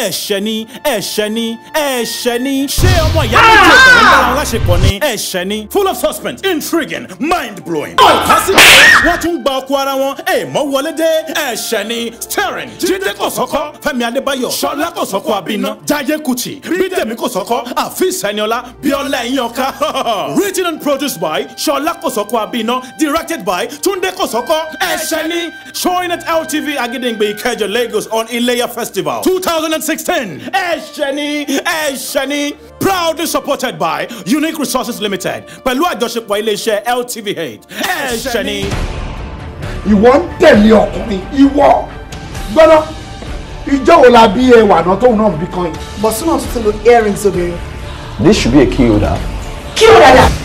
ẹ̀ṣẹ̀ ni ẹ̀ṣẹ̀ ni ẹ̀ṣẹ̀ ni ṣé ọmọ ìyá méjì ọ̀tọ̀ ń bára wọn láṣepọ̀ ni ẹ̀ṣẹ̀ ni full of suspense intriguing mind blowing. ọ̀tá sí wọ́n tún gba ọkọ ara wọn èèmọ̀ wọlé dé ẹ̀ṣẹ̀ ni starring jíde kòsọ́kọ́ fẹ́mi adébáyọ̀ ṣọlá kòsọ́kọ́ abiná jaiye kuti bídèmí kòsọ́kọ́ àfíìs ẹniọlá bíọ́lá ẹ̀yìnọ̀ká written and produced by ṣọlá kòsọ́kọ́ abiná directed by túndé kòsọ́kọ́ ẹ̀ṣẹ̀ ni showing at ltv agídéǹgbé ìkẹjọ lagos on iléyà festival two thousand and sixteen ẹ̀ṣẹ̀ ni ẹ̀ṣẹ̀ ni proudly supported by unique resources limited pẹ̀lú àjọṣepọ̀ iléeṣẹ́ ltvh ẹ̀ṣẹ̀ ni. ìwọ ń tẹ̀lé ọkùnrin ìwọ gbọ́dọ̀ ìjọ wo la bí ẹwà náà tóun náà bí kan yìí. bọ̀sùn náà tún ti lo earrings obìnrin. This should be a key holder. kí ló dáadáa.